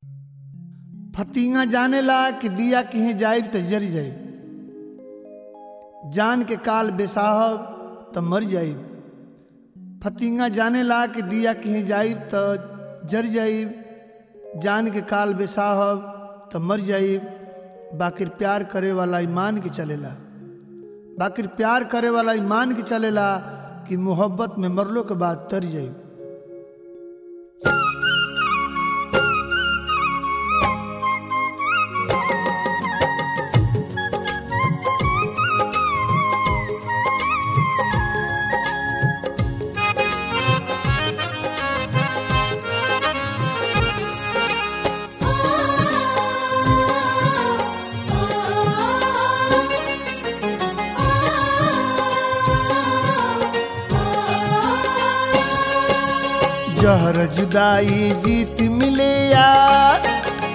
फतिंगा जाने ला कि दिया कहीं जाइब तो जर जाइब जान के काल बेसाहब तो मर जाइब फतिंगा जाने ला कि दिया कहीं जाइब तो जर जाइब जान के काल बेसाहब तो मर जाइब बाकिर प्यार करे वाला ईमान के चलेला बाकिर प्यार करे वाला ईमान के चलेला कि मोहब्बत में मरलो के बाद तर जाइब जहर जुदाई जीत मिले यार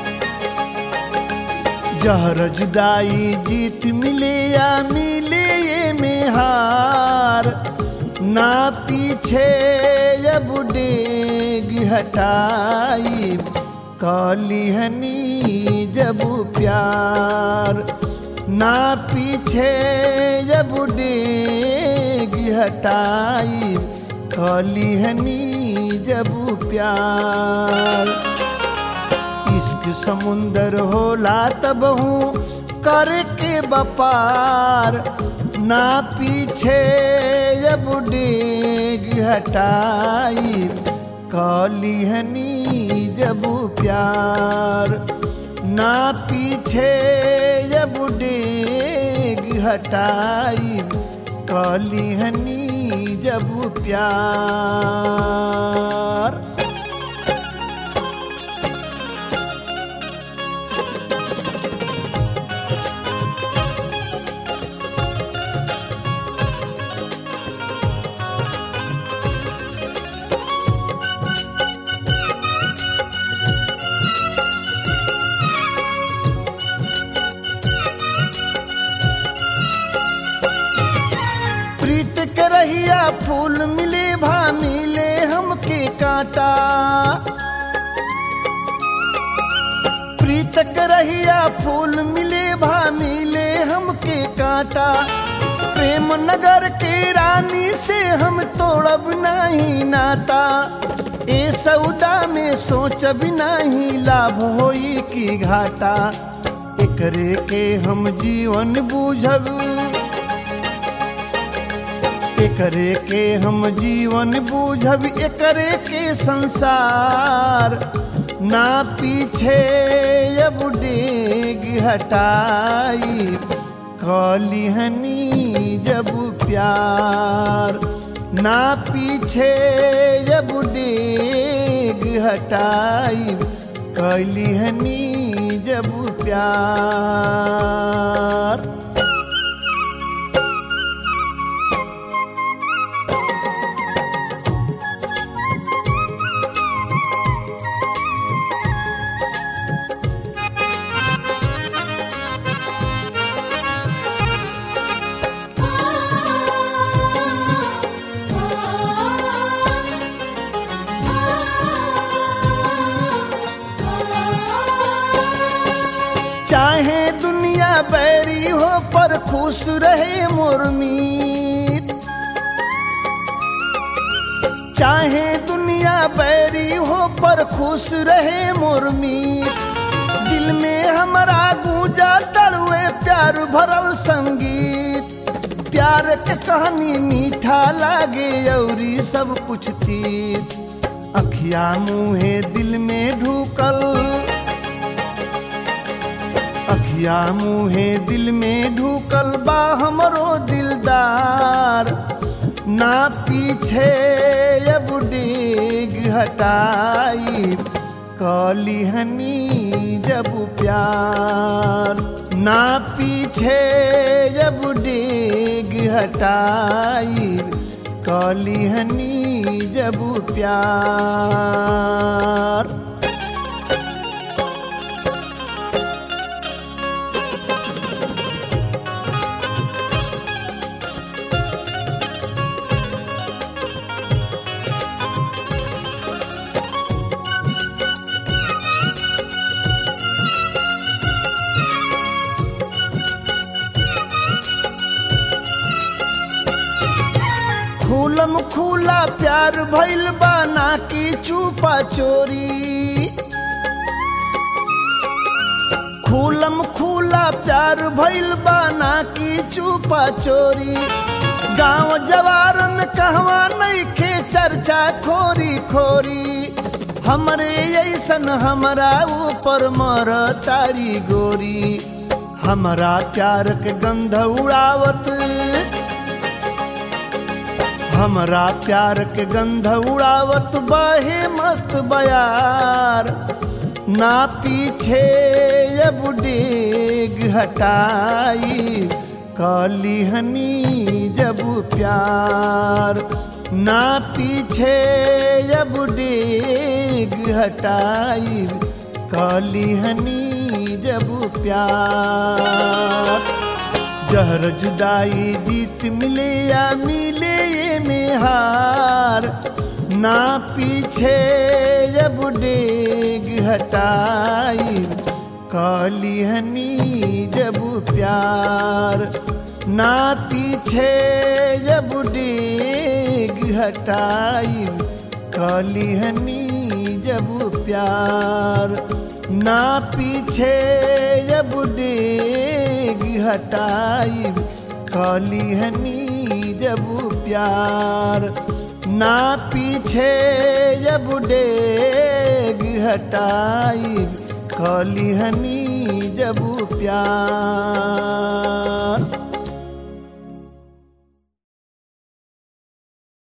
जहर जुदाई जीत मिले या मिले ये में हार ना पीछे जब डेग हटाई काली हनी जब प्यार ना पीछे जब डेग हटाई काली हनी जब प्यार इश्क समुंदर होला तब हूँ करके बपार ना पीछे जब डेग हटाई काली हनी जब प्यार ना पीछे जब डेग हटाई काली हनी जब प्यार प्रीत के रहिया फूल मिले भा मिले हमके कांटा प्रीत के रहिया फूल मिले भा मिले हमके कांटा प्रेम नगर के रानी से हम तोड़ब नहीं नाता ए सौदा में सोचब नहीं लाभ होई की घाटा एकरे के हम जीवन बूझब एकरे के हम जीवन बूझब एकरे के संसार ना पीछे अब डेग हटाई काली हनी जब प्यार ना पीछे जब डेग हटाई काली हनी जब प्यार चाहे दुनिया बैरी हो पर खुश रहे मुर्मीत चाहे दुनिया बैरी हो पर खुश रहे मुर्मीत दिल में हमारा गूंजा तड़ुए प्यार भरल संगीत प्यार के कहानी मीठा लागे औरी सब कुछ तीत अखिया मुहे दिल में ढूकल अखिया मुहे दिल में ढूकल बा हमरो दिलदार ना पीछे अब डेग हटाई काली हनी जब प्यार ना पीछे जब डेग हटाई काली हनी जब प्यार खुला प्यार भइल बा ना की चुपा चोरी खुलम खुला प्यार भइल बा ना की चुपा चोरी गांव जवार में कहवा नहीं खे चर्चा खोरी खोरी हमरे ऐसन हमरा ऊपर मर तारी गोरी हमरा प्यार के गंध उड़ावत हमरा प्यार के गंध उड़ावत बहे मस्त बयार ना पीछे अब डेग हटाई कलिहनी जब प्यार ना पीछे अब डेग हटाई कलिहनी जब प्यार जहर जुदाई जीत मिले या मिले ये में हार ना पीछे जब डेग हटाई कालिहनी जब प्यार ना पीछे जब डेग हटाई कालिहनी जब प्यार ना पीछे जब डेग हटाई कालिहनी जब प्यार ना पीछे जब डेग हटाई कालिहनी जब प्यार